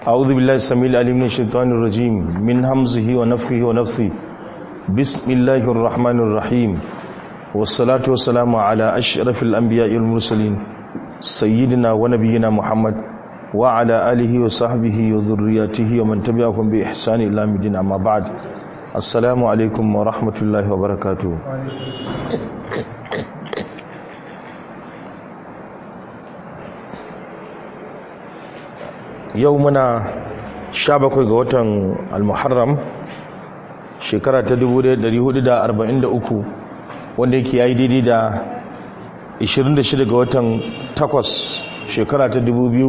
أعوذ بالله السميع العليم من الشيطان الرجيم من همزه ونفخه ونفثه بسم الله الرحمن الرحيم والصلاة والسلام على أشرف الأنبياء والمرسلين سيدنا ونبينا محمد وعلى آله وصحبه وذرياته ومن تبعهم بإحسان إلى مدين أما بعد السلام عليكم ورحمة الله وبركاته yau muna 17 ga watan al-muharram shekara ta 1443 wanda yake yayi daidai da 26 ga watan 8 shekara ta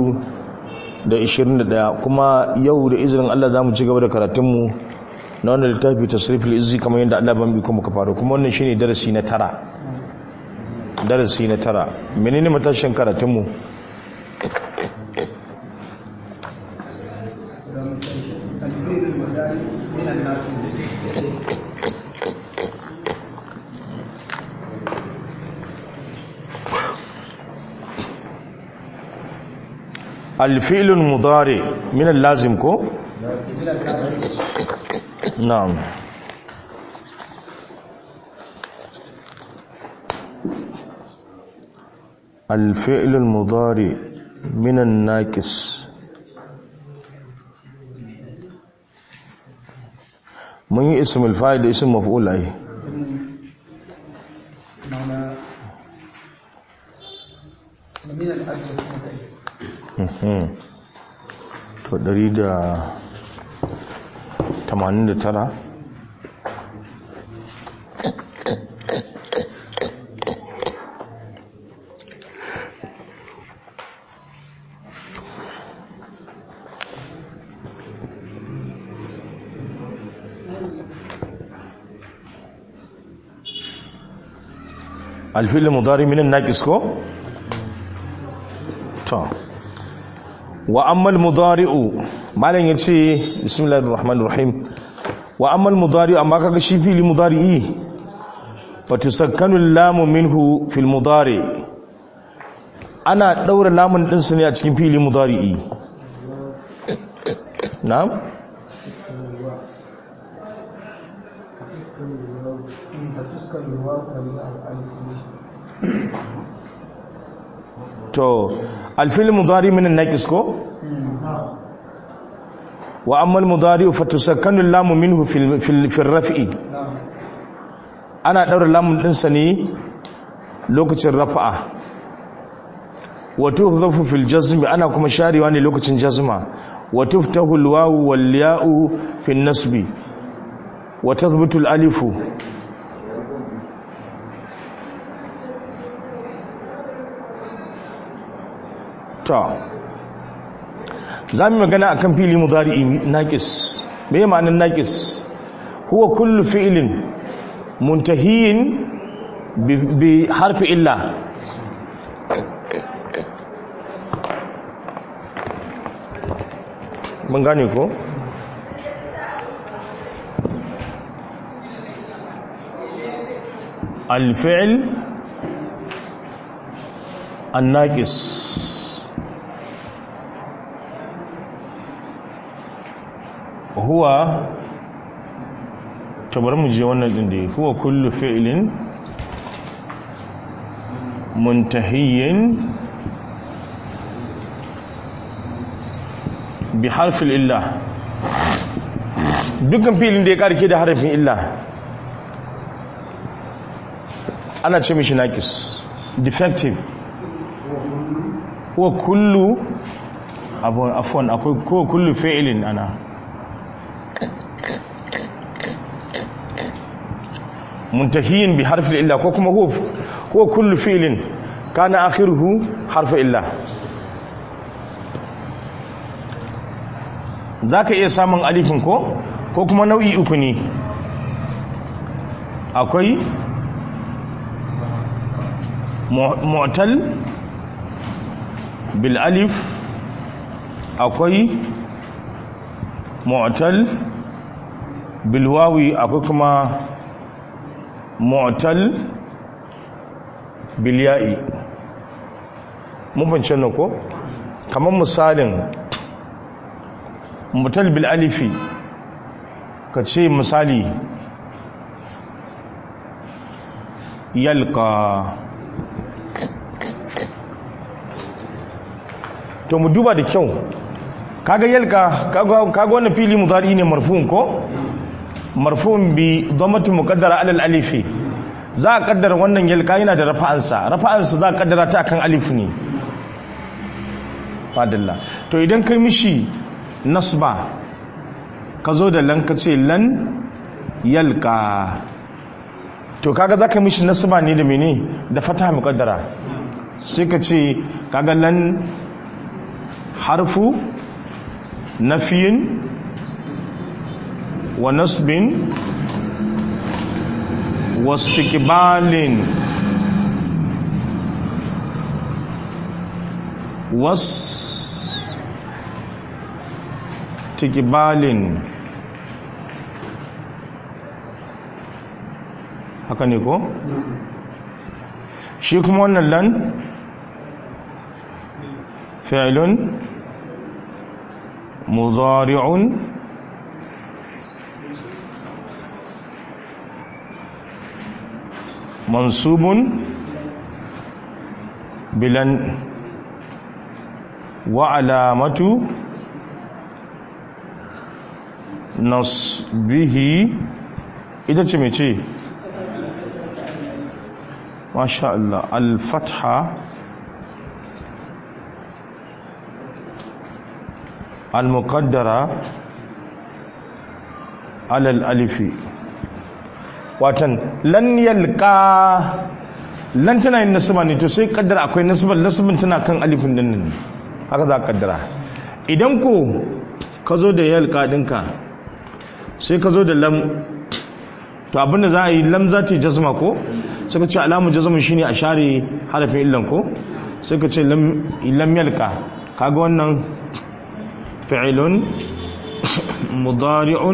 2021 kuma yau da izinin Allah za mu ci gaba da karatunmu na wannan littafi tasriful izzi kamar yadda Allah ban bi kuma ka faru kuma wannan shine darasi na tara darasi na tara menene matashin karatunmu الفعل المضارع من اللازم كو نعم الفعل المضارع من الناقص mun yi ismul fa'il da ismul maf'ul ai to ɗari da tamanin da tara alfilin mudari minin naƙis ko? to wa ammal mudari'u malam yace bismillahir rahmanir rahim wa ammal mudari'u amma kaga shi fili mudari'i fatusakkanu lamu minhu fil mudari ana daura lamun din su ne a cikin fili mudari'i na'am to alfil mudari min naqis ko wa amma al-mudari fa tusakkanu lamu minhu fil fil raf'i ana daura lamun din sa ne lokacin rafa'a wa tuhzafu fil jazmi ana kuma sharewa ne lokacin jazma wa tuftahu al-wawu wal ya'u fil nasbi wa tathbutu al-alifu ta za mu magana a kan fili mudari'i naƙis mai ma'anin naƙis huwa kullu fi'ilin muntahiyin bi harfi illa mun gane ko? الفعل الناقص huwa tabar mu je wannan din da huwa kullu fi'lin muntahiyyin bi harfil illa dukkan fi'lin da ya karke da harfin illa ana ce mishi naqis defective huwa kullu abun afwan akwai ko kullu fi'lin ana muntahiyin bi harfi illa ko kuma huwa kullu fi'lin kana akhiruhu harfu illa zaka iya samun alifin ko ko kuma nau'i uku ne akwai mu'tal bil alif akwai mu'tal bil wawi akwai kuma mu'tal bilya'i mun fahimci nan ko kamar misalin mutal bil alifi ka ce misali yalka to mu duba da kyau kaga yalka kaga wannan fili mudari ne marfu'un ko marfu'un bi dhammati muqaddara ala alifi za a kaddara wannan yalka yana da rafa'ansa rafa'ansa za a kaddara ta akan alif ne fadilla to idan kai mishi nasba ka zo da lan ka ce lan yalka to kaga za ka mishi nasba ne da mene da fata muqaddara sai ka ce kaga lan harfu nafiyin wa nasbin wa istiqbalin was istiqbalin haka ne ko shi kuma wannan lan fi'lun mudari'un mansubun bilan wa alamatu nasbihi ita ce mai ce masha Allah al-fatha al-muqaddara ala al-alifi watan lan yalqa lan tana yin nasaba ne to sai kaddara akwai nasaba nasabin tana kan alifin din ne haka za ka kaddara idan ko ka zo da yalqa dinka sai ka zo da lam to abinda za a yi lam za ta yi jazma ko suka ce alamun jazma shine a share harafin illan ko sai ka ce lam yalqa kaga wannan fi'ilun mudari'un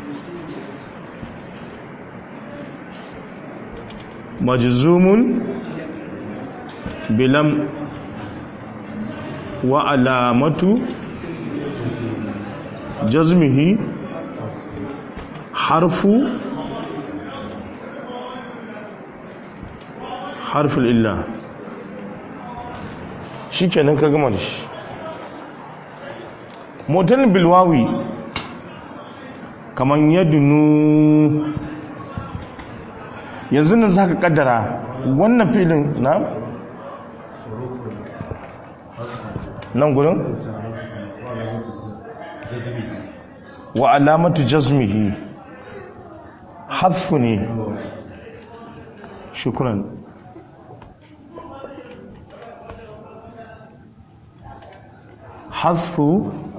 majzumun bilam wa alamatu jazmihi harfu harful illa shi kenan ka gama da shi motar bilwawi kamar yadunu yanzu nan za ka kaddara wannan filin na nan gudun wa alamatu jazmihi hadfu ne shukuran hadfu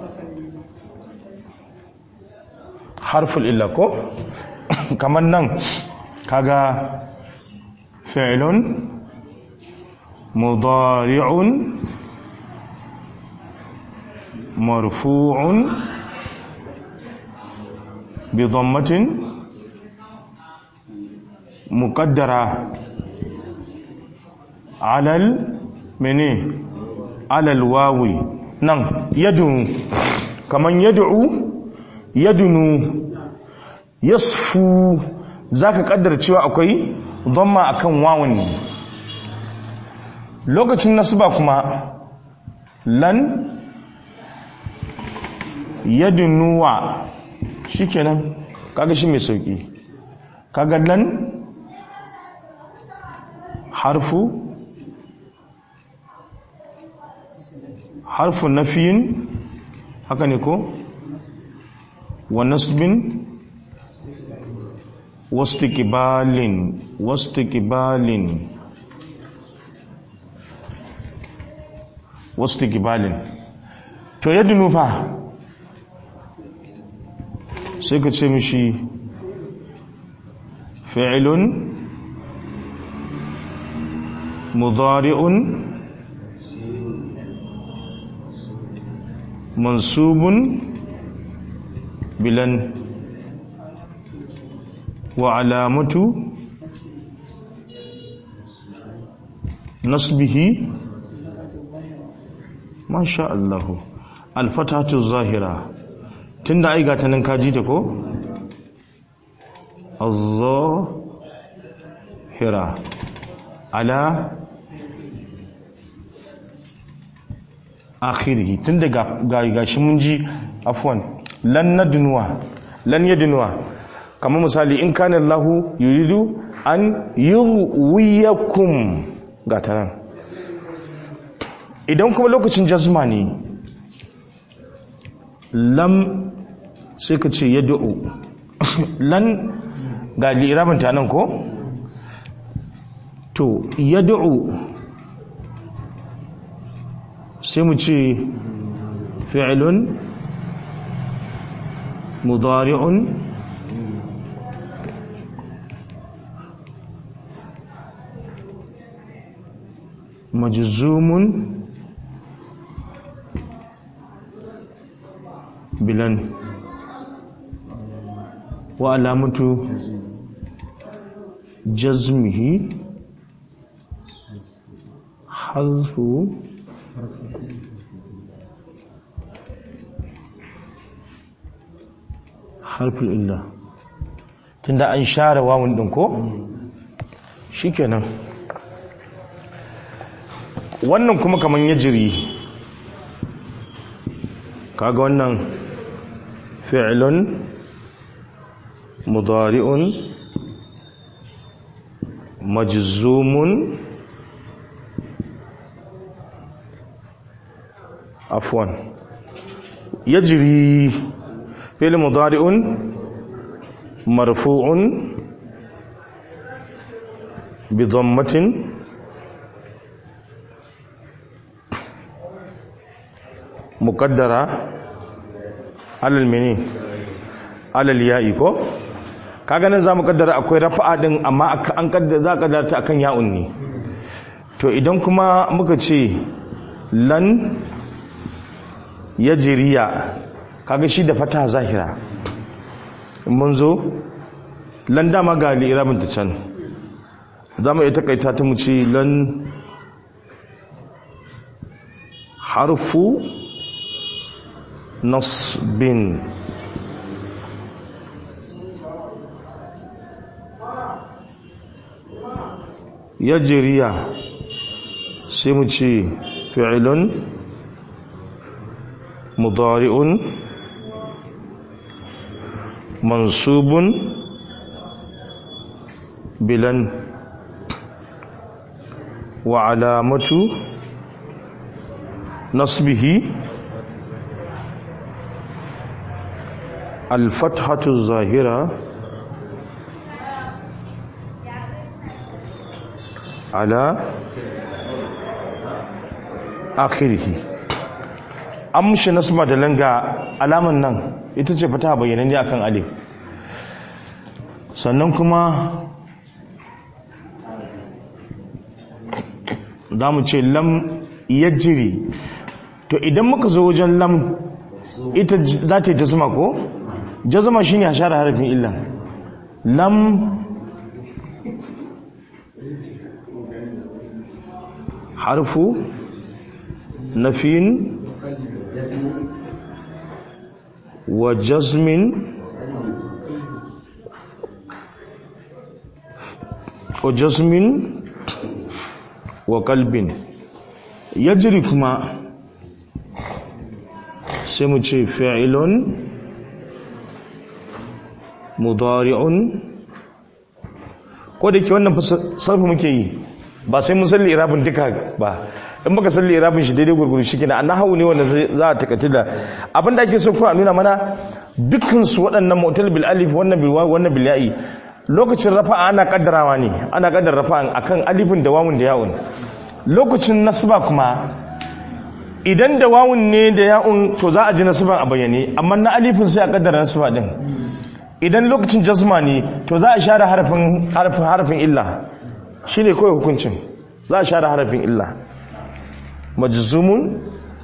harful illa ko kamar nan kaga fi'lun mudari'un marfu'un bi dhammatin muqaddara alal mene alal wawi nan yadunu kaman yad'u yadunu yasfu zaka kaddara cewa akwai dhamma akan wawun ne lokacin nasba kuma lan yadunuwa shikenan kaga shi mai sauki kaga lan harfu harfu nafiyin haka ne ko wa nasbin wastiqbalin wastiqbalin wastiqbalin to yadda nufa sai ka ce mishi fi'ilun mudari'un mansubun bilan wa alamatu nasbihi masha Allah alfatatu zahira tun da aiga ta nan kaji ta ko? hira ala akhirihi tun da gashi mun ji afwan lan nadnuwa lan yadnuwa kamar misali in kana Allahu yuridu an yuwiyakum ga ta nan idan kuma lokacin jazma ne lam sai ka ce ya da'u lan ga lirabinta nan ko? to ya da'u sai mu ce fi'ilun mudari'un majzumun bilan wa alamatu jazmihi hazfu harfin illa tunda an share wawun din ko shikenan wannan kuma kaman ya jiri kaga wannan fi'lun mudari'un majzumun afwan yajri fi'l mudari'un marfu'un bi dhammatin muqaddara alal mini alal ya'i ko kaga nan zamu kaddara akwai rafa'a din amma an kaddara za kaddara ta akan ya'un ne to idan kuma muka ce lan yajriya kaga shi da fata zahira mun zo lan dama ga li'irabin ta can zamu iya takaita ta mu ce lan harfu nasbin yajriya sai mu ce fi'ilun mudari'un mansubun bilan wa alamatu nasbihi الفتحة الظاهرة على آخره amshi nasma da langa alaman nan ita ce fata bayyananne akan alif sannan kuma za mu ce lam yajiri to idan muka zo wajen lam ita za ta yi jazma ko jazma shine a share harafin illa lam harfu nafin wa jazmin wa jazmin wa kalbin yajri kuma sai mu ce fi'ilun mudari'un ko da ke wannan sarfi muke yi ba sai mun salli irabin duka ba in baka salli irabin shi daidai gurguru shi kenan annan hawu ne wanda za a takaitu da abin da ake so kuma a nuna mana dukkan su waɗannan mu'tal bil alif wannan bil wawu wannan bil ya'i lokacin rafa'a ana kaddarawa ne ana kaddara rafa'an akan alifin da wawun da ya'un lokacin nasba kuma idan da wawun ne da ya'un to za a ji nasban a bayyane amma na alifin sai a kaddara nasba din idan lokacin jazma ne to za a share harafin harafin harafin illa shine kawai hukuncin za a share harafin illa majzumun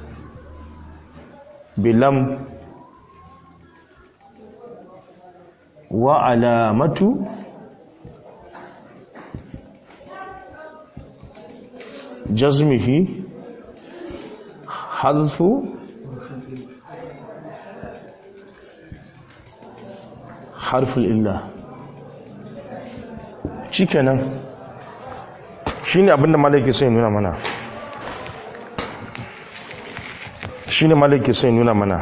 bilam wa alamatu jazmihi hadfu harful illa shikenan shine abinda malaki sai nuna mana shine malaki sai nuna mana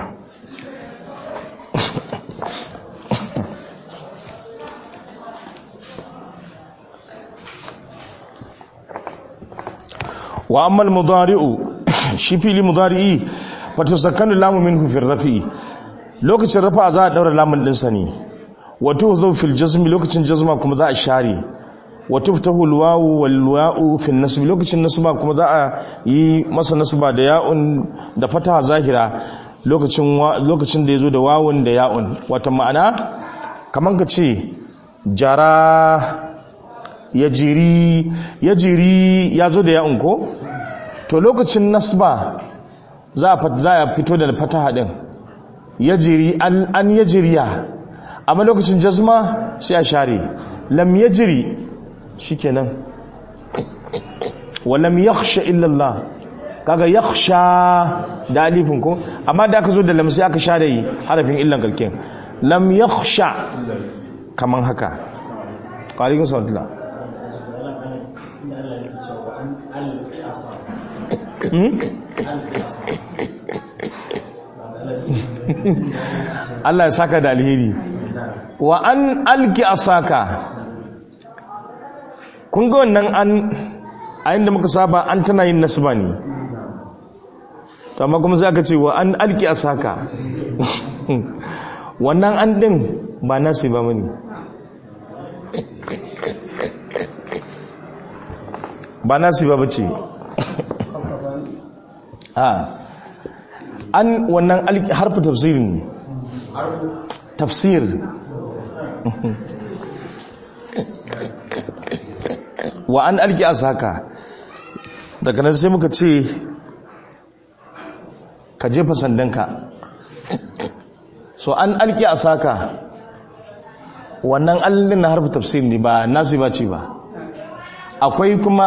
wa amma al-mudari'u shi fili mudari'i fatasakkanu lamu minhu fi rafi lokacin rafa za a daura lamun din sa ne wa tuhzu fil jazmi lokacin jazma kuma za a share wa tuftahu al-wawu wal wa'u fi nasb lokacin nasba kuma za a yi masa nasba da ya'un da fataha zahira lokacin lokacin da yazo da wawun da ya'un wata ma'ana kaman ka ce jara ya jiri ya jiri ya zo da ya'un ko to lokacin nasba za a fito da fataha din ya jiri an ya jiriya amma lokacin jazma sai a share lam ya jiri shi kenan wa lam yakhsha illallah kaga yakhsha da alifin ko amma da aka zo da lam sai aka share harafin illan kalkin lam yakhsha kaman haka ƙwarikun sautula Allah ya saka da alheri wa an alki asaka kun ga wannan an a inda muka saba an tana yin nasba ne amma kuma sai aka ce wa an alki asaka wannan an din ba nasi ba mani ba nasi ba bace a an wannan harfi tafsir ne tafsir wa an alki asaka daga nan sai muka ce ka jefa sandanka so an alki asaka wannan allin na harfi tafsir ne ba nasi ba ce ba akwai kuma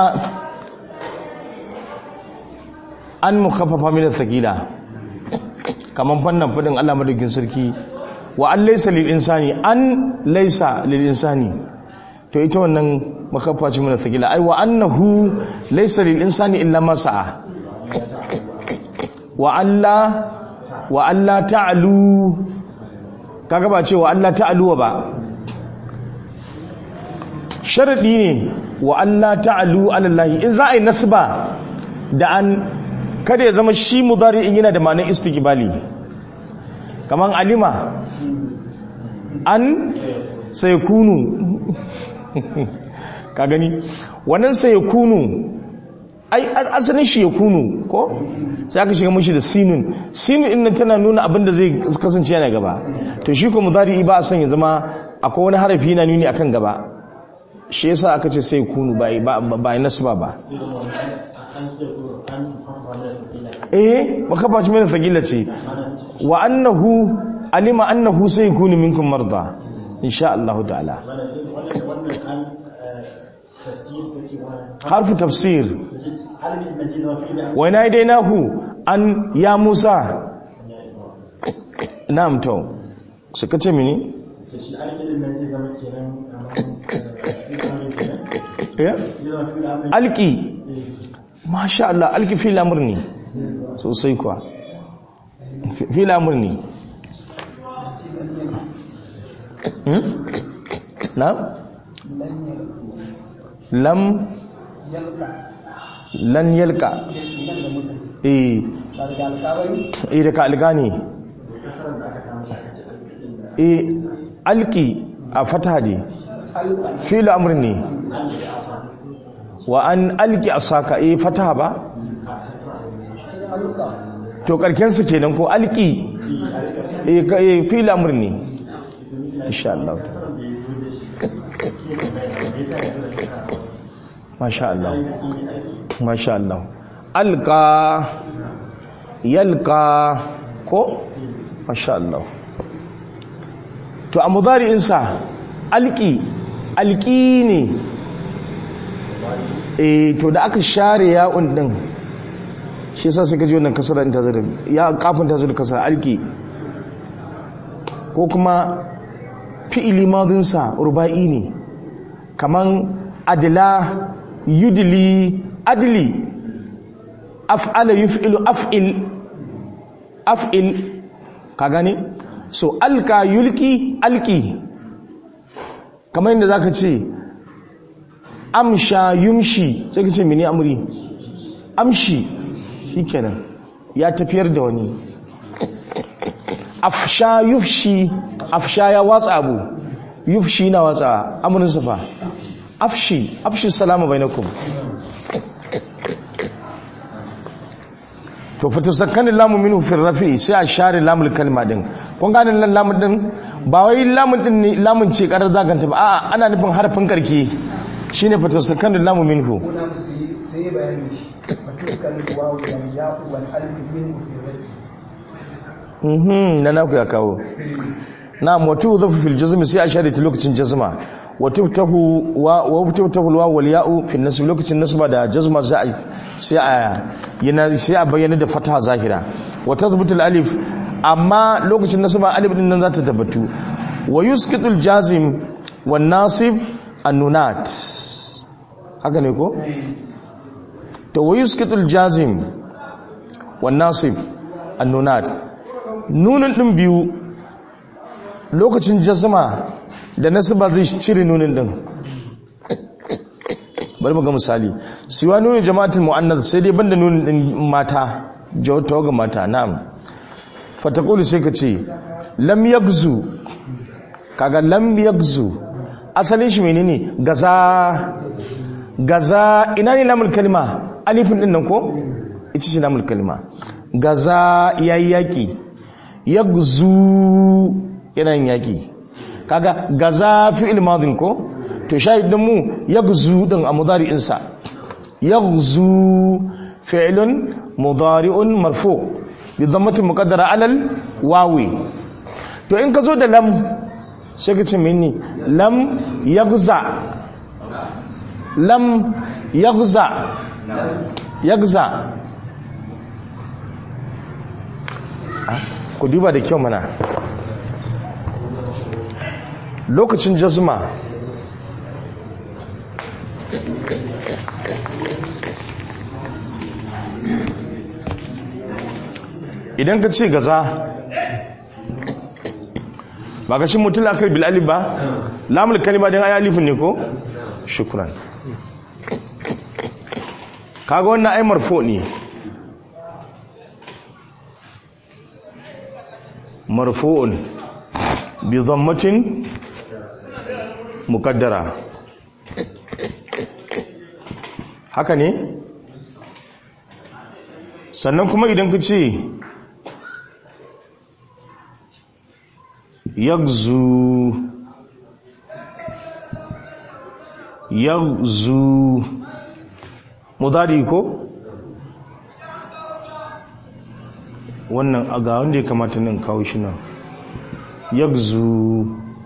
an mukhaffafa min athqila kaman fannan fadin Allah madaukin sarki wa an laysa lil insani an laysa lil insani to ita wannan mukhaffafa ce min athqila ai wa annahu laysa lil insani illa ma sa'a wa alla wa alla ta'lu kaga ba ce wa alla ta'lu ba sharadi ne wa Allah ta'alu alallahi in za a yi nasba da an kada ya zama shi mudari in yana da ma'anar istiqbali kaman alima an sai kunu ka gani wannan sai kunu ai asalin shi ya kunu ko sai aka shiga mashi da sinun sinun inda tana nuna abin da zai kasance yana gaba to shi ko mudari ba a son ya zama akwai wani harafi yana nuni akan gaba shi yasa aka ce sai kunu ba ba nasba ba eh baka ba shi mai fagila ce wa annahu alima annahu sai kunu minkum marda insha Allah ta'ala harfu tafsir wa ina dai nahu an ya Musa na'am to suka ce mini shi alƙilin nan zai zama kenan alki masha Allah alki fi lamur ne sosai kuwa fi lamur ne na? lam lan yalka eh eh daga alga ne eh alki a fata ne fil amr ne wa an alki asaka eh fataha ba to karken su kenan ko alki eh fil amr ne insha Allah masha Allah masha Allah alqa yalqa ko masha Allah to a mudari'insa alki alki ne eh to da aka share ya'un din shi yasa sai ka ji wannan kasara in ta zo da ya kafin ta zo da kasara alki ko kuma fi'ili madinsa ruba'i ne kaman adila yudili adli af'ala yuf'ilu af'il af'il ka gane so alka yulki alki kamar yadda zaka ce amsha yumshi sai ka ce mini amri amshi shikenan ya tafiyar da wani afsha yufshi afsha ya watsa abu yufshi na watsa amurin safa afshi afshi salama bainakum to fa tasakkani lamu minhu fi rafi sai a share lamul kalma din kun gane nan lamun din ba wai lamun din ne lamun ce karar zaganta ba a'a ana nufin harfin karke shine fa tasakkani lamu minhu kuna mu sai sai bayani shi fatuskal wawu wal ya'u wal alif min fi rabi mhm na naku ya kawo na'am wa tudhafu fil jazm sai a share ta lokacin jazma wa tuftahu wa wa tuftahu al wal ya'u fi nasb lokacin nasba da jazma za a sai a yana sai a bayyana da fataha zahira wa tathbutu al alif amma lokacin nasba alif din nan za ta tabbatu wa yusqitu al jazim wan nasib an nunat haka ne ko to wa yusqitu al jazim wan nasib an nunat nunin ɗin biyu lokacin jazma da nasaba zai cire nunin ɗin bari mu ga misali siwa nunin jama'atul mu'annath sai dai banda nunin ɗin mata jawata ga mata na'am fatakulu sai ka ce lam yagzu kaga lam yagzu asalin shi menene gaza gaza ina ne lamul kalma alifin ɗin nan ko ita ce lamul kalma gaza yayi yaki yagzu yanayin yaki kaga gaza fi'il madin ko to shahidin mu yagzu din a mudari'in sa yagzu fi'lun mudari'un marfu bi dhammati muqaddara alal wawi to in ka zo da lam sai ka ce mini lam yagza lam yagza yagza ku duba da kyau mana lokacin jazma idan ka ce gaza ba ka shi mutum akar bil'alif ba lamul kalima don ayi alifin ne ko? shukran kaga wannan ai marfo ne marfu'un bi dhammatin muqaddara haka ne sannan kuma idan ka ce yagzu yagzu mudari ko wannan a ga wanda ya kamata nan kawo shi nan yagzu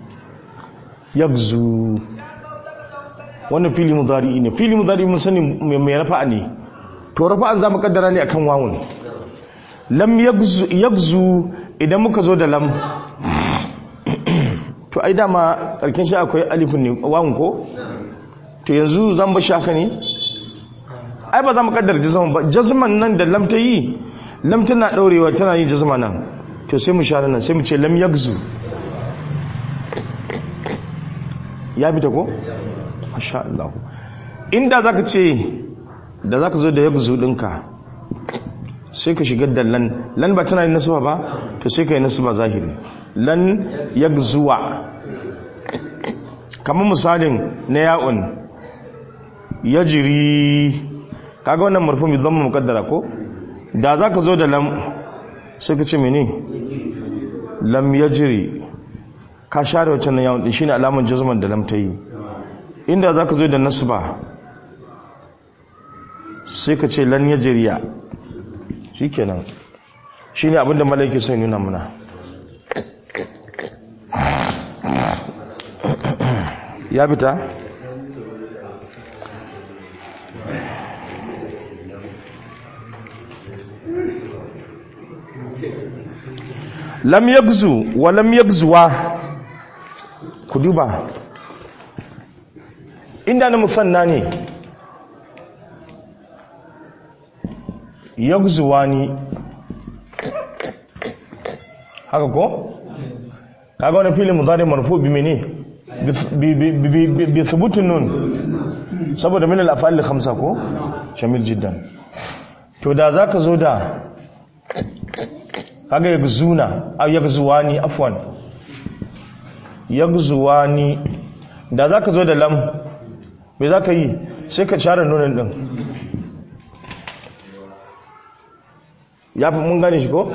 yagzu wannan fili mudari ne fili mudari mun sani mai rafa'a ne to rafa'an za mu kaddara ne akan wawun lam yagzu yagzu idan muka zo da lam to ai dama karkin shi akwai alifin ne wawun ko to yanzu zan ba shaka ne ai ba za mu kaddara jazman ba jazman nan da lam ta yi lam tana daurewa tana yin jazma nan to sai mu share nan sai mu ce lam yagzu ya fita ko masha Allah inda zaka ce da zaka zo da yagzu dinka sai ka shigar da lan lan ba tana yin nasaba ba to sai ka yi nasaba zahiri lan yagzuwa kamar misalin na ya'un yajri kaga wannan marfu bi dhamma muqaddara ko da za ka zo da lam sai ka ce mene lam ya jiri ka share wacce na yawon shi ne alamun jazman da lam ta yi inda za ka zo da nasba sai ka ce lan ya jiriya shi kenan shi ne abinda malaiki sai nuna muna ya fita? lam yagzu wa lam yagzuwa duba inda na musanna ne yagzuwani haka ko kaga wani filin mudari marfu bi mene bi thubutun nun saboda min al-af'al khamsa ko shamil jiddan to da zaka zo da kaga yagzuna aw yagzuwani afwan yagzuwani da zaka zo da lam me zaka yi sai ka share nunin din ya fi mun gane shi ko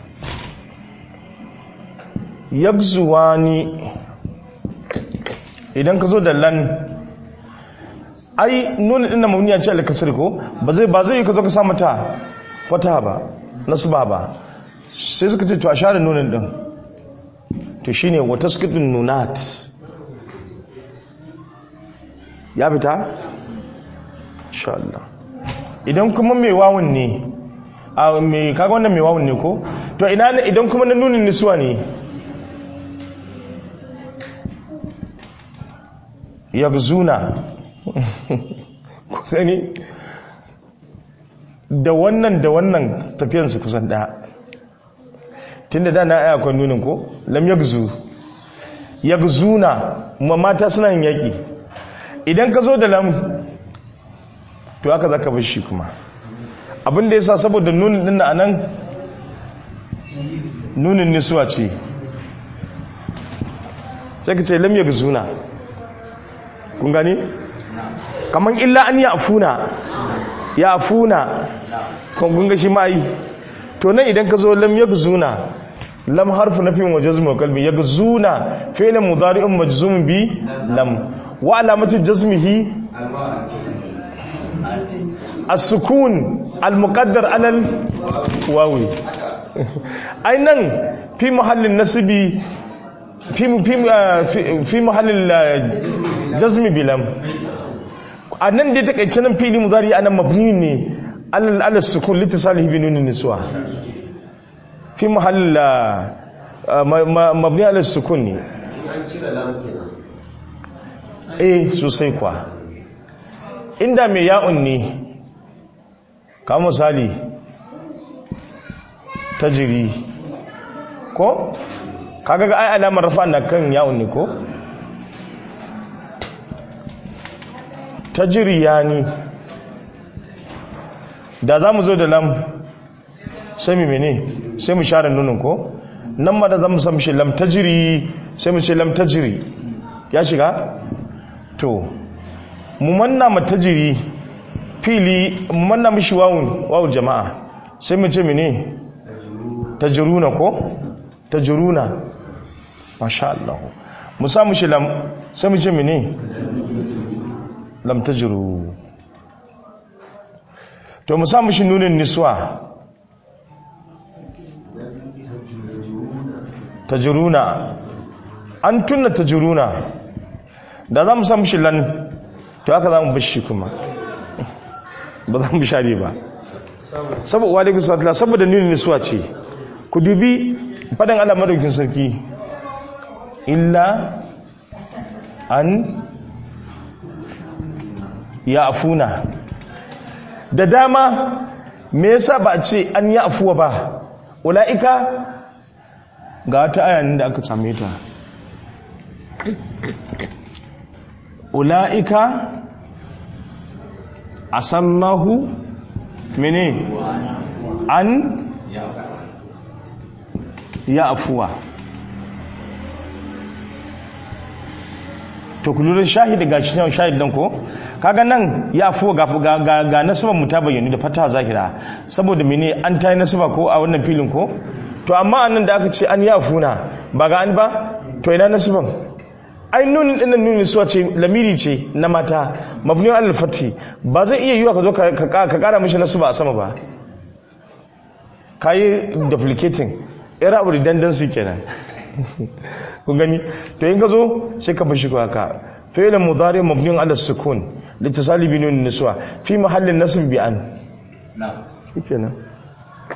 yagzuwani idan ka zo da lan ai nuna ɗin da mamuniya ce alikasir ko ba zai ba zai yi ka zo ka sa mata fata ba nasba ba sai suka ce to a share nunin ɗin to shine wata skidin nunat ya fita insha Allah idan kuma mai wawun ne a mai kaga wannan mai wawun ne ko to ina ne idan kuma na nunin nisuwa ne yagzuna ku gani da wannan da wannan tafiyansu kusan ɗaya tunda da na aya kwan nunin ko lam yagzu yagzuna ma mata suna yin yaƙi idan ka zo da lam to aka zaka bar shi kuma abin da yasa saboda nunin din na anan nunin nisuwa ce sai ka ce lam yagzuna kun gani kaman illa an ya afuna ya afuna kun ga shi mai to nan idan ka zo lam yagzuna lam harfu nafin wa jazmu qalbi yagzuna fi'l mudari'un majzum bi lam wa alamatu jazmihi as-sukun al-muqaddar ala al-wawi ai nan fi mahallin nasbi fi fi fi mahallin jazmi bilam a nan dai takaice nan fili muzari anan mabni ne alal alal sukun litisalihi bi nunin niswa fi mahall mabni alal sukun ne eh sosai kwa inda mai ya'un ne ka misali tajiri ko kaga ga ai alamar rafa na kan ya'un ne ko tajiriyani da za mu zo da lam sai mu mene sai mu share nunin ko nan ma da za mu samu shi lam tajiri sai mu ce lam tajiri ya shiga to mu manna ma tajiri fili mu manna mishi wawun wawun jama'a sai mu ce mene tajiruna ko tajiruna masha Allah mu samu shi lam sai mu ce mene lam tajru to mu samu shi nunin niswa tajruna an tunna tajruna da za mu samu shi lan to haka za mu bashi kuma ba za mu share ba saboda wa alaikum salam saboda nunin niswa ce ku dubi fadan Allah madaukin sarki illa an ya afuna da dama me yasa ba a ce an yi afuwa ba ula'ika ga wata ayanin da aka same ta ula'ika asallahu mene an ya afuwa to kullurin shahidi ga shi shahid dan ko kaga nan ya afuwa ga ga ga nasaban mu ta bayyana da fata zahira saboda mene an tayi nasaba ko a wannan filin ko to amma annan da aka ce an ya afuna ba ga an ba to ina nasaban ai nunin dinnan nunin suwa ce lamiri ce na mata mabni al fati ba zai iya yiwa ka zo ka kara mishi nasaba a sama ba kai duplicating era abu redundancy kenan kun gani to in ka zo sai ka bashi ko haka fi'l mudari mabni ala sukun litasali bi nun niswa fi mahallin nasb bi an na'am kenan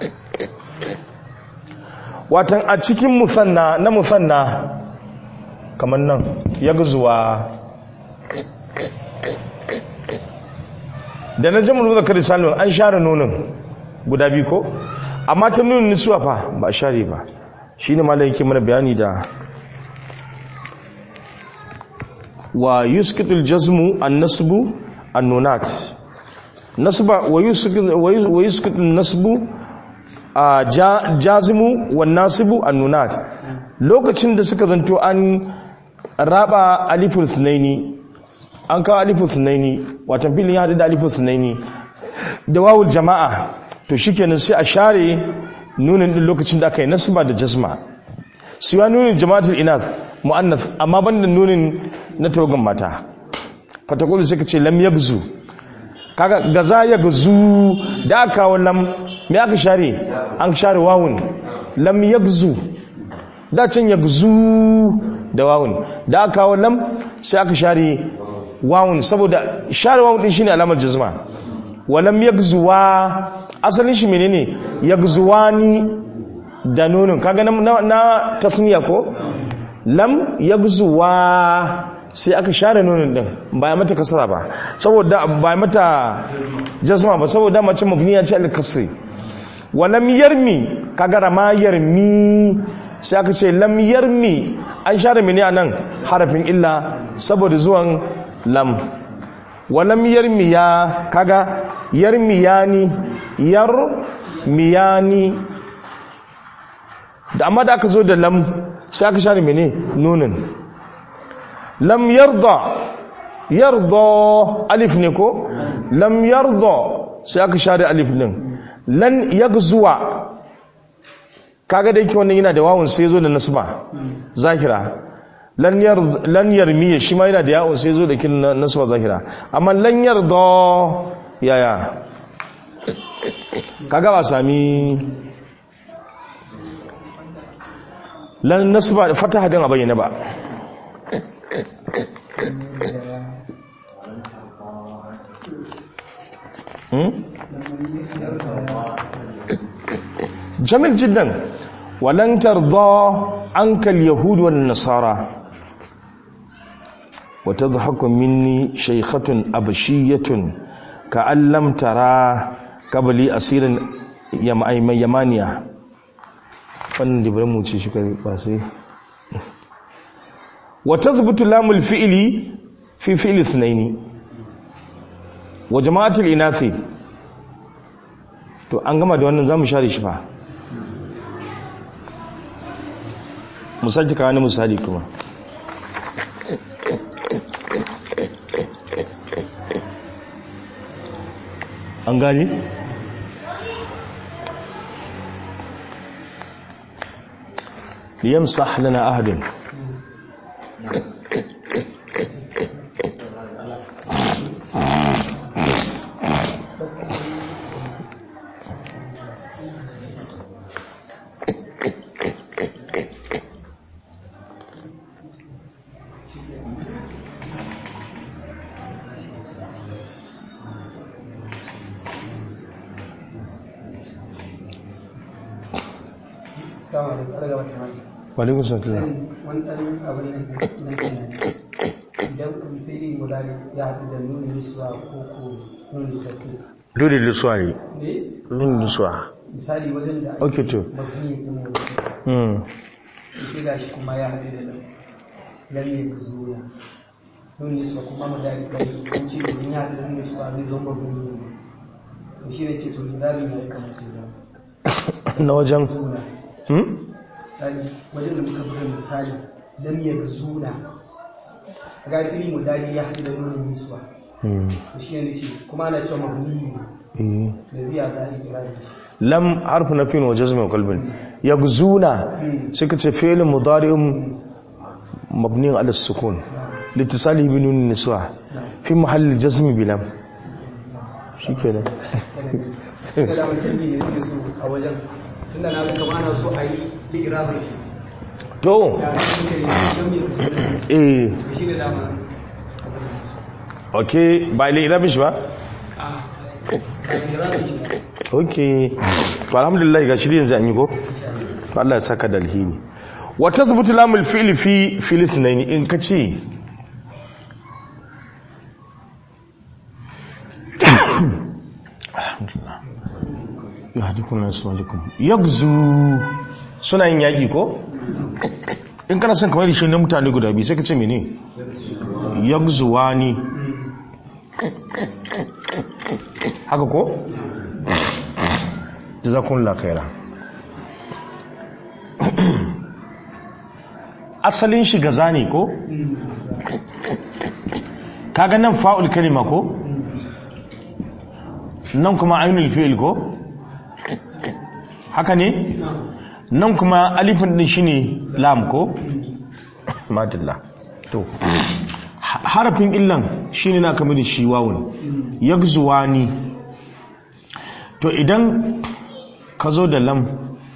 watan a cikin musanna na musanna kamar nan yagzuwa da na jamul muzakkar salim an share nonon guda biyu ko amma ta nunin nisuwa fa ba a share ba shine malai yake mana bayani da wa yuskitul jazmu an-nasbu an-nunat nasba wa yuskitul nasbu a jazimu wan nasibu an-nunat lokacin da suka zanto an raba aliful sunaini an kawo aliful sunaini watan filin ya hadu da aliful sunaini da wawul jama'a to shikenan sai a share nunin din lokacin da aka yi nasba da jazma siwa nunin jama'atul inath mu'annath amma banda nunin na tawagan mata fatakulu suka ce lam yabzu kaga gaza ya gazu da aka kawo lam me aka share an share wawun lam yagzu da can yagzu da wawun da aka kawo lam sai aka share wawun saboda share wawun din shine alamar jazma wa lam yagzuwa asalin shi menene yagzuwani da nunun kaga na, na tasniya ko lam yagzuwa sai aka share nunin din ba ya mata kasara ba saboda ba ya mata jazma ba saboda mace mabniya ce al-kasri wa lam yarmi kaga rama yarmi sai aka ce lam yarmi an share mene anan harafin illa saboda zuwan lam wa lam yarmi ya kaga yarmiyani yarmiyani da amma da aka zo da lam sai aka share mene nunin lam yarda yarda alif ne ko lam yarda sai aka share alif din lan yagzuwa kaga da yake wannan yana da wawun sai zo da nasba zakira lan yar lan yarmiya shi ma yana da yawun sai zo da kin nasba zakira amma lan yarda yaya kaga ba sami lan nasba fataha din a bayyana ba جميل جدا ولن ترضى عنك اليهود والنصارى وتضحك مني شيخة أبشية كأن لم ترى قبلي أسير يمانيا wannan da bari mu ce shi ba sai وتثبت لام الفعل في فعل اثنين وجماعة الإناث to an gama da wannan zamu share shi fa misali ka wani misali kuma an gani liyamsah lana ahadun sama da ƙarga wata mata Walaikun salam. wani ɗan abin nan na tunani idan kun fi mudari ya haɗu da nuni nisuwa ko ko nuni tafi Dole lisuwa ne. ne Nuna lisuwa. misali wajen da Okay, to. mafi yin wani Hmm. sai ga shi kuma ya haɗu da lam lam ya zuwa nuni nisuwa kuma mudari ɗan kun ce domin ya haɗu da nuni nisuwa zai zo mafi yin to shi ne ce to mudari ya kamata ya Na wajen. zuna Hmm? misali wajen da muka buga misali lam ya zuna ga fili mudari ya haɗu da nuni nisuwa Hmm. to shi ne ce kuma ana cewa mabni Eh. da ziya za a yi kira da shi lam harfu na fin wa jazmin qalbin yagzuna suka ce fi'l mudari'un mabni ala sukun litisalihi bi nun niswa fi mahall jazm bi lam shikenan daga da mutum ne ne so a wajen tunda na ga kamar ana so a yi ligirabin shi to ya san ce ne don me kusa eh da shi ne dama okay ba ile irabish ba a ligirabin shi okay to alhamdulillah ga shirin yanzu an yi ko to Allah ya saka da alheri wata zubutu lamul fi'li fi filithnaini in ka ce ya haɗi kuna nasu malikun yagzu suna yin yaƙi ko? in kana son kamar shi na mutane guda biyu sai ka ce mene yagzuwa ni haka ko? da za kun lakaira asalin shi gaza ne ko? kaga nan fa'ul kalima ko? nan kuma ainihin fi'il ko? haka ne? nan kuma alifin din shi ne lam ko? madalla to harafin illan shi ne na kamar da shi wawun yagzuwa ni to idan ka zo da lam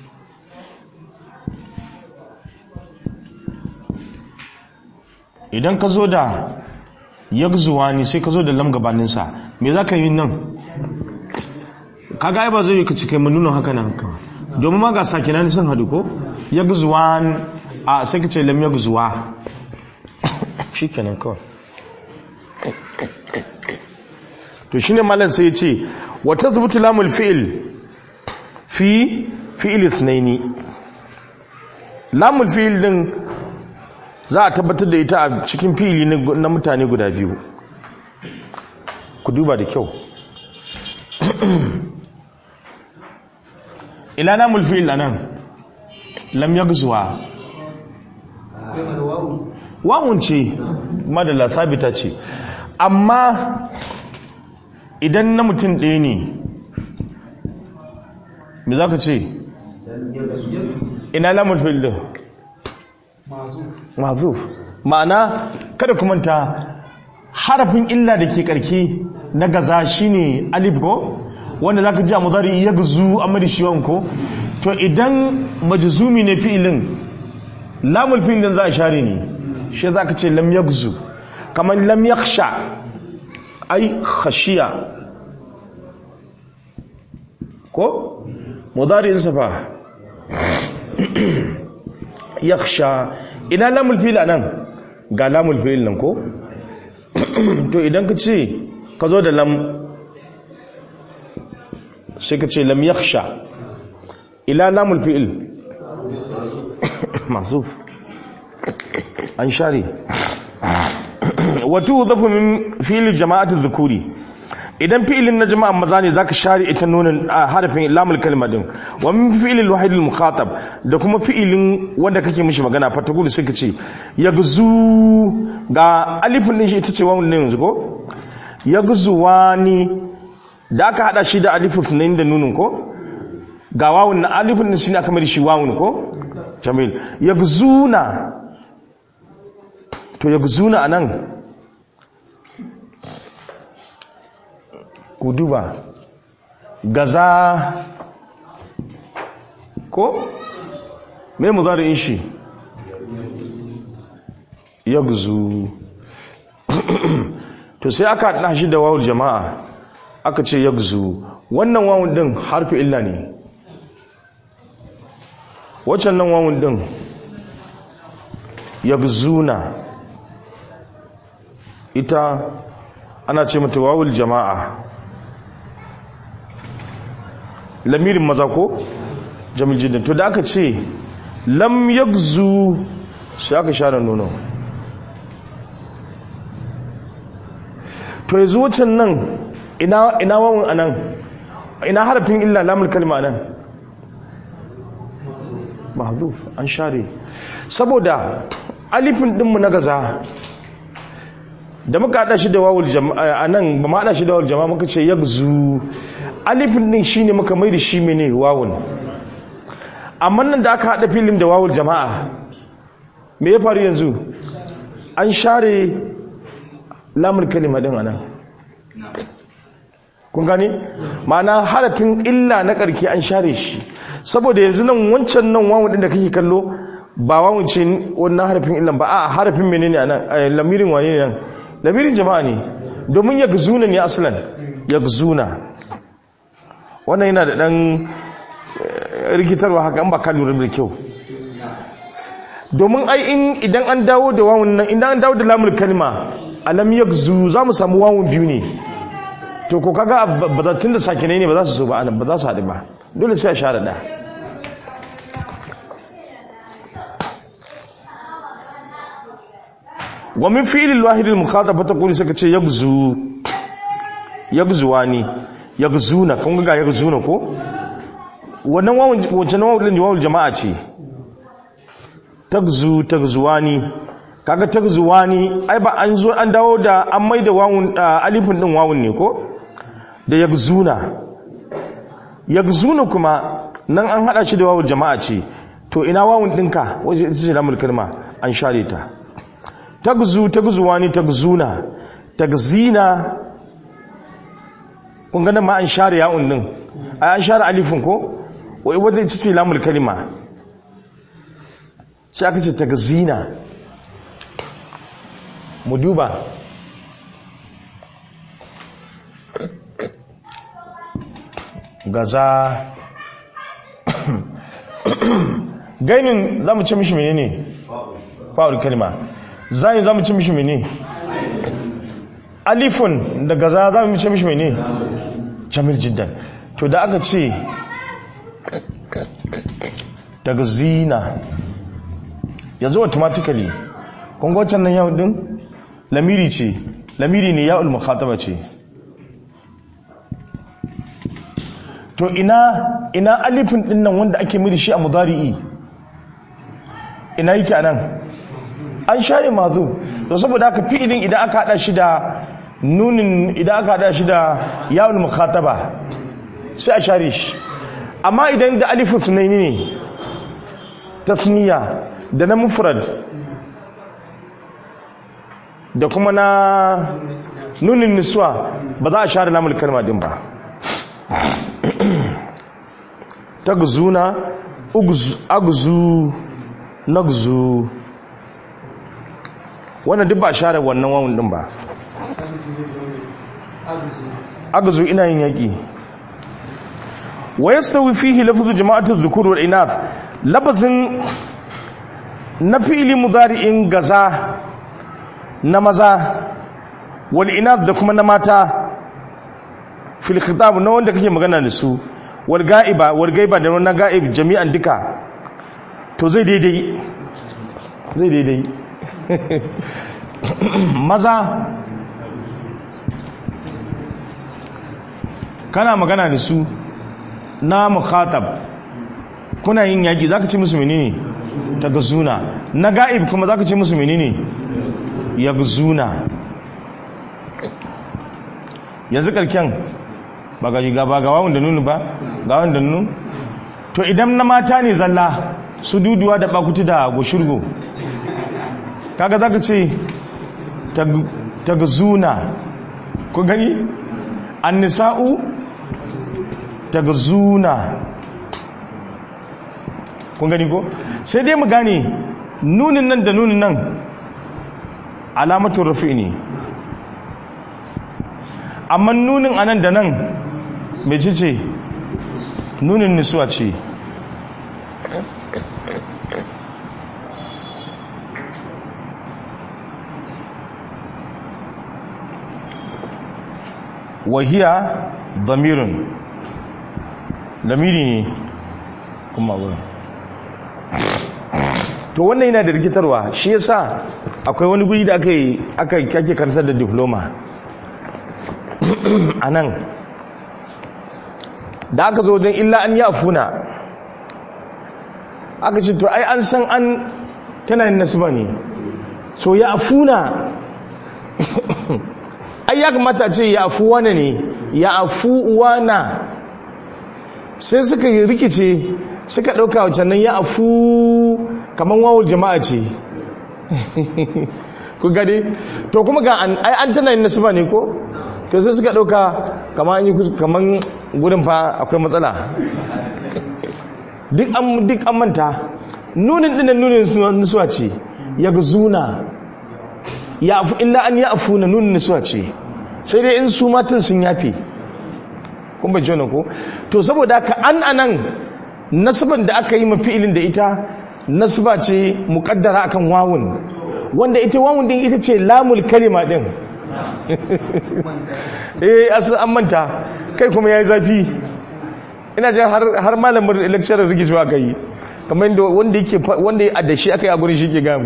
idan ka zo da yagzuwa ni sai ka zo da lam gabaninsa me za ka yi nan kaga ai ba zai yi ka cika nuna haka nan haka domin ma ga sakinan sun hadu ko yagzuwan a sai ka ce lam yagzuwa shikenan kawai to shine malam sai ya ce wa tathbutu lamul fi'l fi fi'l ithnaini lamul fi'l din za a tabbatar da ita a cikin fi'ili na mutane guda biyu ku duba da kyau ila lamul fi'l anan lam yaghzuwa wawun ce madalla sabita ce amma idan na mutum ɗaya ne me za ka ce ina lamul fi'l din mazuf ma'ana kada ku manta harafin illa da ke karke na gaza shine alif ko wanda zaka ji a mudari yagzu amma da shiwan ko to idan majzumi ne fi'ilin lamul fi'ilin za a share ne shi zaka ce lam yagzu kamar lam yakhsha ai khashiya ko mudari safa yakhsha ina lamul fil anan ga lamul fil nan ko to idan ka ce ka zo da lam sai ka ce lam yakhsha ila lamul fil mahzuf an share wato zafu min fil jama'atu dhukuri idan fi'ilin na jama'a maza ne zaka share ita nunin harafin lamul kalma din wa min fi'ilil wahid al mukhatab da kuma fi'ilin wanda kake mishi magana fa ta gudu sai ka ce yagzu ga alifin din shi ita ce wannan yanzu ko yagzuwani da aka hada shi da alifu sunayin da nunin ko ga wawun na alifin din shine aka mai shi wawun ko jamil yagzuna to yagzuna anan ku duba gaza ko me mudari'in shi yagzu to sai aka haɗa shi da wawul jama'a aka ce yagzu wannan wawun din harfi illa ne waccan nan wawun din yagzuna ita ana ce mata wawul jama'a lamirin maza ko jamil jiddan to da aka ce lam yagzu sai aka share nono to yanzu wucin nan ina ina wawun anan ina harafin illa lamul kalma nan mahdhuf an share saboda alifin dinmu na gaza da muka hada shi da wawul jama'a anan ba ma hada shi da wawul jama'a muka ce yagzu alifin din shine muka mai da shi mene wawun amma nan da aka hada filin da wawul jama'a me ya faru yanzu an share lamul kalima din anan kun gane ma'ana harafin illa na karki an share shi saboda yanzu nan wancan nan wawun din da kake kallo ba wawun ce wannan harafin illan ba a harafin menene anan lamirin wane ne nan lamirin jama'a ne domin ya gzuna ne aslan ya gzuna wannan yana da ɗan rikitarwa haka an ba ka lura da kyau domin ai in idan an dawo da wawun nan idan an dawo da lamul kalma alam yakzu za mu samu wawun biyu ne to ko kaga bazatun da sakinai ne ba za su zo ba anan ba za su haɗu ba dole sai a share da wa min fi'lil wahid al mukhataba taqulu saka ce yakzu yakzuwani yakzuna kun ga yakzuna ko wannan wawun wancan wawun wawul jama'a ce tagzu tagzuwani kaga tagzuwani ai ba an zo an dawo da an maida wawun alifin din wawun ne ko da yagzuna yagzuna kuma nan an hada shi da wawul jama'a ce to ina wawun dinka waje ita ce lamul kalma an share ta tagzu tagzuwani tagzuna tagzina kun ga nan ma an share ya'un din ai an share alifin ko wai wadda ita ce lamul kalima sai aka ce ta zina mu duba gaza gainin za mu ce mishi mene ne fa'ul kalima zai za mu ce mishi mene alifun da gaza za mu ce mishi mene jamil jiddan to da aka ce daga zina yanzu automatically kun ga wancan nan yawon din lamiri ce lamiri ne ya'ul mukhataba ce to ina ina alifin din nan wanda ake miri shi a mudari'i ina yake anan an share mazu to saboda haka fi'ilin idan aka hada shi da nunin idan aka hada shi da ya'ul mukhataba sai a share shi amma idan da alifu sunaini ne tasniya da na mufrad da kuma na nunin niswa ba za a share lamul kalma din ba tagzuna agzu nagzu wannan duk ba a share wannan wawun din ba agzu ina yin yaki wa yastawi fihi lafzu jama'atu dhukur wal inath labazin na fi'li mudari'in gaza na maza wal inath da kuma na mata fil khitab na wanda kake magana da su wal ga'iba wal gaiba da wannan ga'ib jami'an duka to zai daidai zai daidai maza kana magana da su na mukhatab kuna yin yaki zaka ce musu menene tagazuna na ga'ib kuma zaka ce musu menene yagzuna yanzu karken ba ga ga ba ga wawun da nunu ba ga wawun da nunu to idan na mata ne zalla su duduwa da bakuti da goshurgo kaga zaka ce tagazuna ku gani annisa'u tagazuna kun gani ko sai dai mu gane nunin nan da nunin nan alamatun rufi ne amma nunin anan da nan mai ce nunin nisuwa ce wahiya damirin damiri ne kuma wurin to wannan yana da rikitarwa shi yasa akwai wani guri da aka yi aka kake karantar da diploma a nan da aka zo wajen illa an yi afuna aka ce to ai an san an tana yin nasiba ne so ya afuna ai ya kamata ce ya afu wane ne ya afu wana sai suka yi rikice suka ɗauka wacan nan ya afu kamar wawul jama'a ce ku gade to kuma ga an ai an tana yin nasiba ne ko to sai suka ɗauka kamar an yi kamar gudun fa akwai matsala duk an duk an manta nunin dinan nunin nisuwa ce ya zuna ya afu illa an ya afu na nunin nisuwa ce sai dai in su matan sun yafe kun bai jona ko to saboda ka an anan nasaban da aka yi mafi'ilin da ita nasba ce muqaddara akan wawun wanda ita wawun din ita ce lamul kalima din eh asu an manta kai kuma yayi zafi ina jin har har malamin lecturer rigicewa kai kamar yadda wanda yake wanda ya adashi akai a gurin shi ke gamu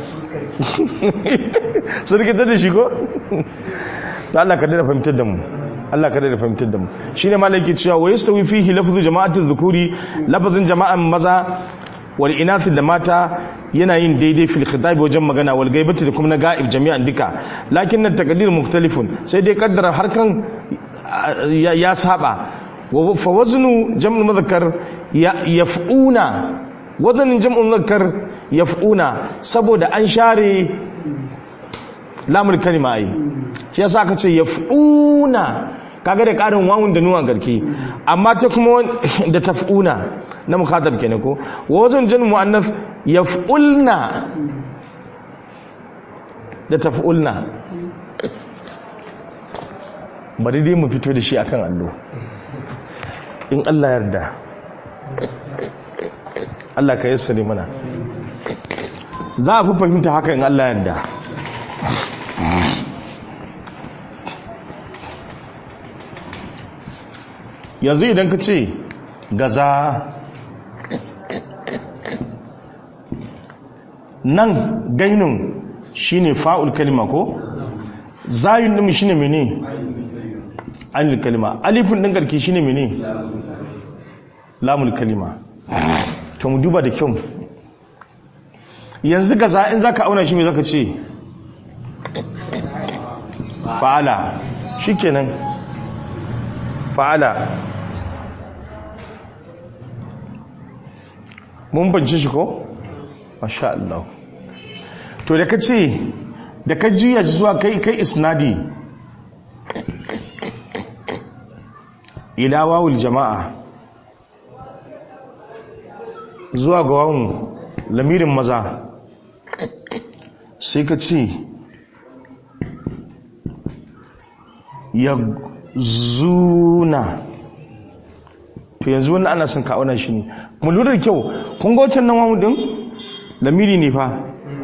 su rikitar da shi ko ta Allah ka dada fahimtar da mu Allah ka dada fahimtar da mu shine malaki cewa wa yastawi fihi lafzu jama'atul dhukuri lafazin jama'an maza wal inath da mata yana yin daidai fil khitab wajen magana wal gaibati da kuma na ga'ib jami'an duka lakin at taqdir mukhtalifun sai dai kaddara harkan ya saba wa fa waznu jam'ul mudhakkar yaf'una wazanin jam'ul mudhakkar yaf'una saboda an share lamul kalima ai shi yasa aka ce yaf'una kaga da karin wawun da nuwan garki amma ta kuma da taf'una na mukhatab kenan ko wazan jan muannas yaf'ulna da taf'ulna bari dai mu fito da shi akan allo in Allah yarda Allah ka yassare mana za a fi fahimta haka in Allah yarda yanzu idan ka ce gaza nan gainun shine fa'ul kalima ko zayun din shine mene alil kalima alifin din garki shine mene lamul kalima to mu duba da kyau yanzu gaza in zaka auna shi me zaka ce fa'ala shikenan fa'ala mun bance shi ko masha Allah to da kace da ka juya shi zuwa kai kai isnadi ila wawul jama'a zuwa ga wawun lamirin maza sai ka ce ya zuna to yanzu wannan ana son ka auna shi ne mu lura da kyau kun ga wancan nan wawu din lamiri ne fa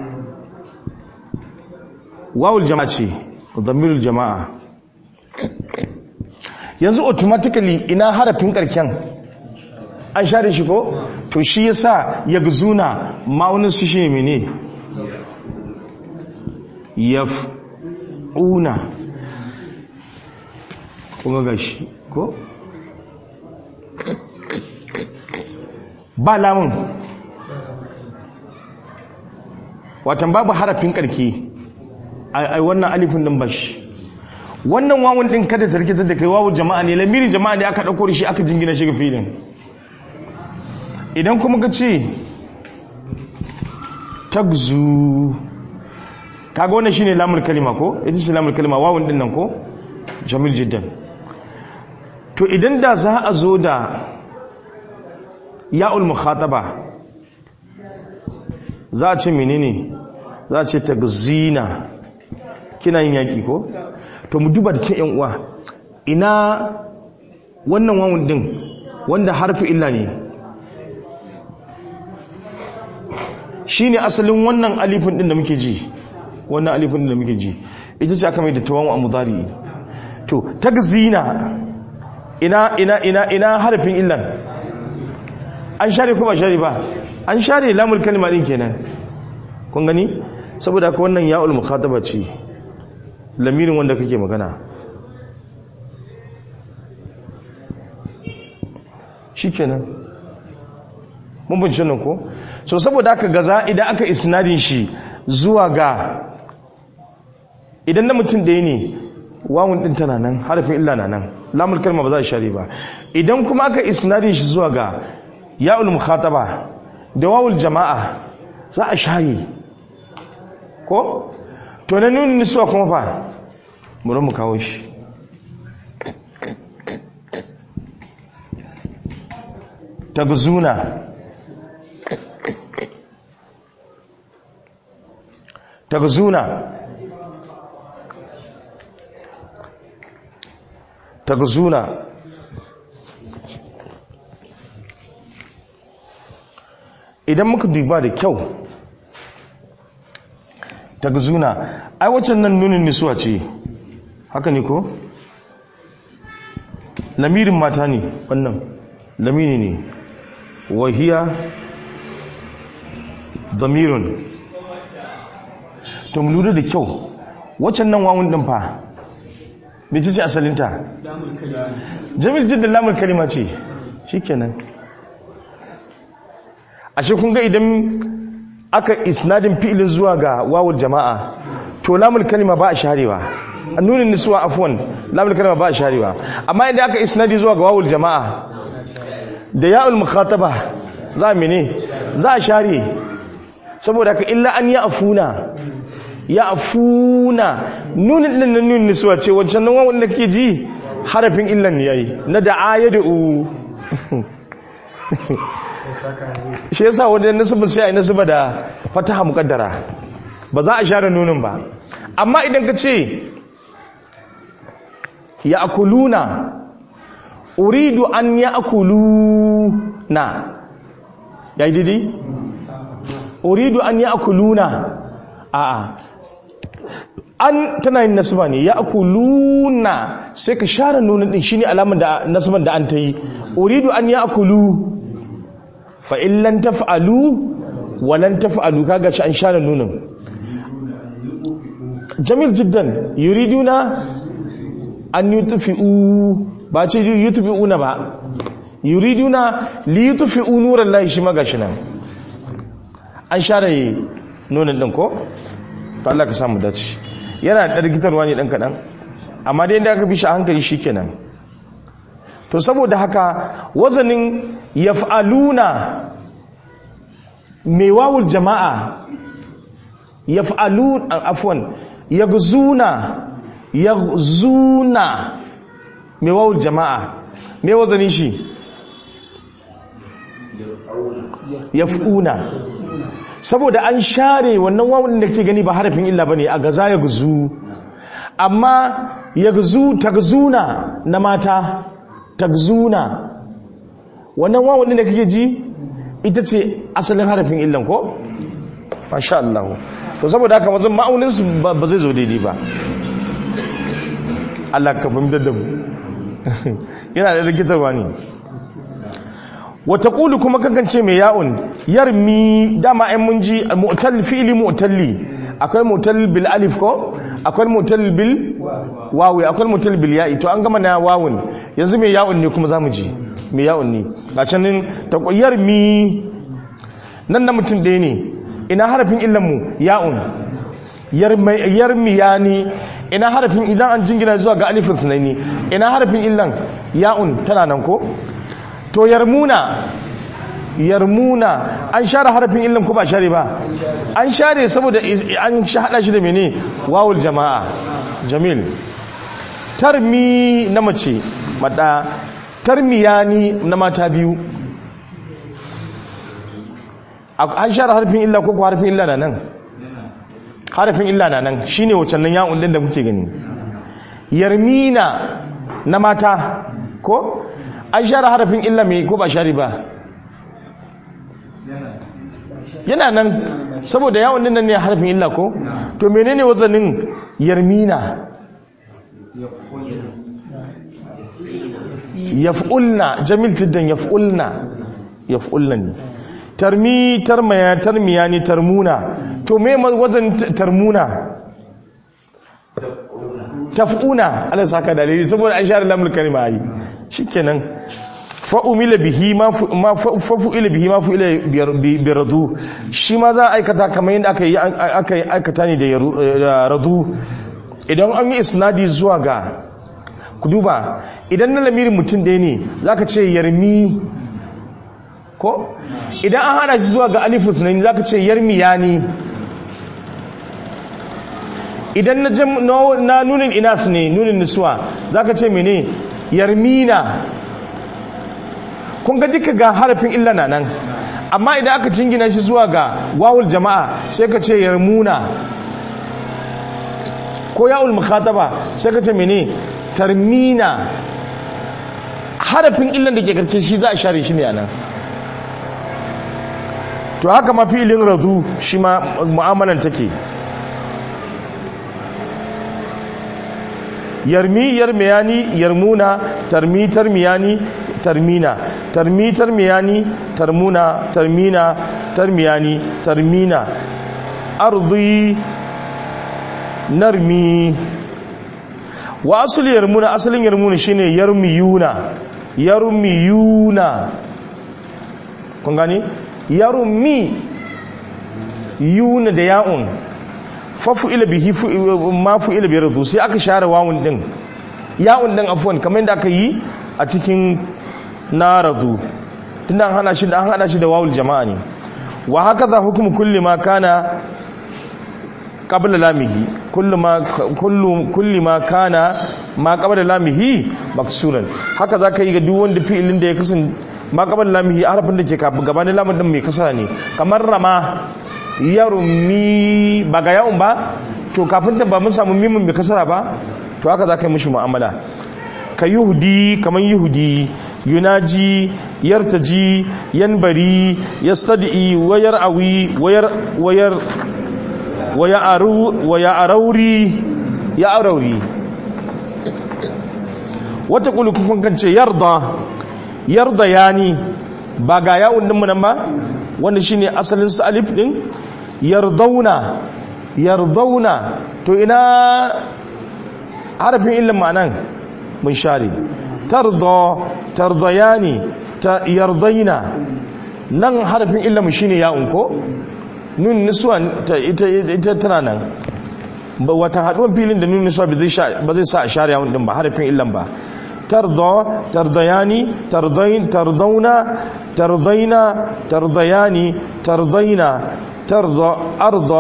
wawul jama'a ce dhamirul jama'a yanzu automatically ina harafin karken an share shi ko to shi yasa yagzuna ma'aunin su shi mene yaf'una kuma ga shi ko ba lamun watan babu harafin karki ai wannan alifin din bashi wannan wawun din kada ta rikita da kai wawu jama'a ne lamirin jama'a ne aka dauko shi aka jingina shi ga filin idan kuma ka ce tagzu kaga wannan shine lamul kalima ko ita ce lamul kalima wawun din nan ko jamil jiddan to idan da za a zo da ya'ul mukhataba za a ce menene za a ce tagzina kina yin yaki ko to mu duba da ke yan uwa ina wannan wawun din wanda harfi illa ne shine asalin wannan alifin din da muke ji wannan alifin din da muke ji ita ce aka mai da tawamu a mudari to tagzina ina ina ina ina harfin illan an share ko ba share ba an share lamul kalma din kenan kun gani saboda haka wannan ya'ul mukhataba ce lamirin wanda kake magana shikenan mun bin nan ko so saboda haka gaza idan aka isnadin shi zuwa ga idan na mutum ɗaya ne wawun ɗin tana nan harafin illa na nan lamul kalma ba za a share ba idan kuma aka isnadin shi zuwa ga ya'ul mukhataba da wawul jama'a za a share ko to na nuni nisuwa kuma fa bari mu kawo shi tagzuna tagzuna tagzuna idan muka duba da kyau tagzuna ai waccan nan nunin nisuwa ce haka ne ko lamirin mata ne wannan lamini ne wahiya damirun to mu lura da kyau waccan nan wawun din fa me ce asalinta jamil jiddan lamul kalima ce shikenan ashe kun ga idan aka isnadin fi'ilin zuwa ga wawul jama'a to lamul kalima ba a sharewa nunin nisuwa afwan lamul kalima ba a sharewa amma idan aka isnadi zuwa ga wawul jama'a da ya'ul mukhataba za mene za a share saboda ka illa an ya afuna ya afuna nunin din nan nunin nisuwa ce wancan nan wawun da kake ji harafin illan ne yayi na da'a ya da'u shi yasa wanda nasibin sai a yi nasiba da fataha mukaddara ba za a share nunin ba amma idan ka ce ya akuluna uridu an ya akuluna ya yi didi? uridu an ya akuluna a'a an tana yin nasiba ne ya akuluna sai ka share nunin din shine alamar da nasiban da an ta yi uridu an ya akulu fa'in lan taf'alu walan taf'alu kaga shi an share nunin jamil jiddan yuriduna an yutfi'u ba ce yutfi'una ba yuriduna li yutfi'u nuran lahi shi magashi nan an share nunin din ko to Allah ka samu dace yana da rikitarwa ne dan kadan amma dai inda aka bi shi a hankali shikenan to saboda haka wazanin yaf'aluna mai wawul jama'a yaf'alun afwan yaghzuna yaghzuna mai wawul jama'a mai wazanin shi yaf'una saboda an share wannan wawul da ke gani ba harafin illa bane a gaza yaghzu amma yaghzu tagzuna na mata tagzuna wannan wawon da kake ji ita ce asalin harafin illan ko masha Allah to saboda haka mazan ma'aunin su ba zai zo daidai ba Allah ka fahimtar da mu yana da rikitarwa ne wata ƙulu kuma kakance mai ya'un yarmi dama ai mun ji mu'tal fi'li mu'talli akwai mu'tal bil alif ko akwai mu'tal bil wawi akwai mu'tal bil ya'i to an gama na wawun yanzu mai ya'un ne kuma zamu ji mai ya'un ne ga canin ta yarmi nan na mutum ɗaya ne ina harafin illan mu ya'un yarmi yani ina harafin idan an jingina zuwa ga alifin sunaini ina harafin illan ya'un tana nan ko to yarmuna yarmuna an share harafin illan ko ba share ba an share saboda an hada shi da mene wawul jama'a jamil tarmi na mace mada tarmiyani na mata biyu an share harafin illa ko harafin illa na nan harafin illa na nan shine wacan nan ya'un din da kuke gani yarmina na mata ko an share harafin illa mai ko ba share ba yana nan saboda yawon nan ne harafin illa ko to menene wazanin yarmina yaf'ulna jamil tiddan yaf'ulna yaf'ulna ne tarmi tarmaya tarmiya ne tarmuna to me wazan tarmuna taf'una Allah saka dalili saboda an share lamul kalima yi shikenan fa'umila bihi ma fa'u'ila bihi ma fu'ila bi radu shi ma za a aikata kamar yadda aka yi aka yi aikata ne da radu idan an yi isnadi zuwa ga ku duba idan na lamirin mutum ɗaya ne za ka ce yarmi ko idan an hana shi zuwa ga alifu tunani za ka ce yarmi ya ne idan na nunin inas ne nunin nisuwa za ka ce mene yarmina kun ga duka ga harafin illa na nan amma idan aka jingina shi zuwa ga wawul jama'a sai ka ce yarmuna ko ya'ul mukhataba sai ka ce mene tarmina harafin illan da ke karshe shi za a share shi ne a nan to haka ma fi'ilin radu shi ma mu'amalan take yarmi yarmiyani yarmuna tarmi tarmiyani tarmina tarmi tarmiyani tarmuna tarmina tarmiyani tarmina ardi narmi wa asali yarmuna asalin yarmuna shine yarmiyuna yarmiyuna kun gani yarmi yuna da ya'un fafu ila bihi ma fu ila bi radu sai aka share wawun din ya'un din afwan kamar yadda aka yi a cikin naradu tunda an hana shi da an hada shi da wawul jama'a ne wa hakaza hukmu kulli ma kana qabla lamihi kullu ma kullu kulli ma kana ma qabla lamihi maksuran haka zaka yi ga duk wanda fi'ilin da ya kasance ma qabla lamihi harafin da ke gabanin lamun din mai kasara ne kamar rama yarumi ba ga yawon ba to kafin da ba mun samu mimin mai kasara ba to haka za ka yi mishi mu'amala ka yahudi kamar yahudi yunaji yartaji yanbari yastadi wayar awi wayar wayar waya aru waya arauri ya arauri wata kulu kun kan ce yarda yarda yani ba ga yawon din nan ba wanda shine asalin su alif din yardauna yardauna to ina harafin ilmin ma'anan mun share tarda tardayani ta yardaina nan harafin ilmin shine ya'un ko nun niswa ta ita ita tana nan ba wata haduwan filin da nun niswa ba zai ba zai sa a share ya'un din ba harafin ilmin ba tarda tardayani tardain tardauna tardaina tardayani tardaina tarda arda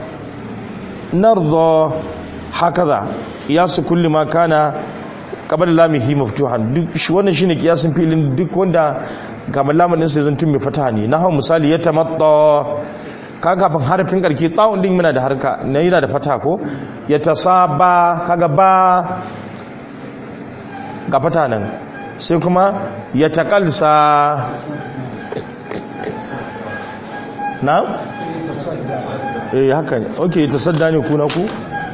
narda hakaza qiyasu kulli ma kana qabla lamihi maftuhan duk shi wannan shine qiyasin filin duk wanda kamar lamun din sai zan tun mai fataha ne na hawo misali ya tamatta kaga kafin harfin karke tsawon din muna da harka na yana da fataha ko ya tasaba kaga ba ga fata nan sai kuma ya taƙalsa na? eh haka ne ok ta sadda ne kuna ku?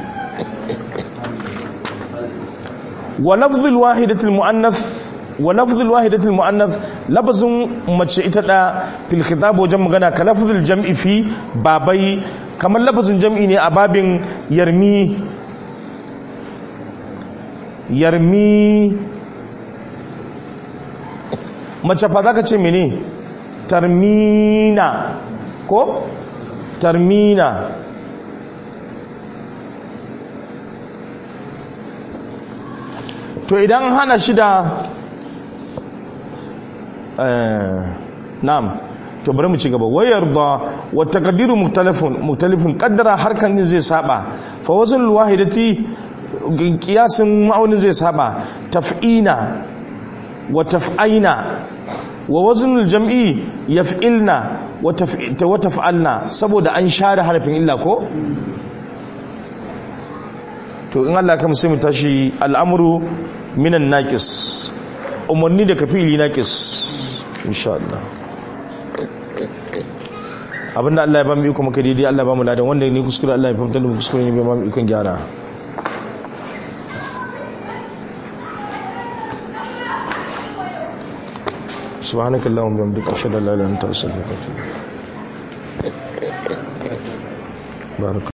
wa lafzul wahidatul mu'annath wa lafzul wahidatul mu'annath lafzun mace ita da fil khitab wajen magana ka lafzul jam'i fi babai kamar lafzun jam'i ne a babin yarmi yarmi mace fa za ka ce mene tarmina ko tarmina to idan hana shi da na'am to bari mu ci gaba wayar da wa taqdiru mukhtalifun mukhtalifun qaddara harkan zai saba fa wazn wahidati kiyasin ma'aunin zai saba taf'ina wa taf'aina wa waznul jam'i yaf'ilna wa taf'alna saboda an share harafin illa ko to in Allah kam sai mu tashi al'amru minan naqis umarni da kafili naqis insha Allah abinda Allah ya ba mu iko muka daidai Allah ba mu ladan wanda ne kuskure Allah ya fahimta da kuskure ne ba mu ikon gyara سبحانك اللهم وبحمدك اشهد ان لا اله الا انت استغفرك واتوب اليك بارك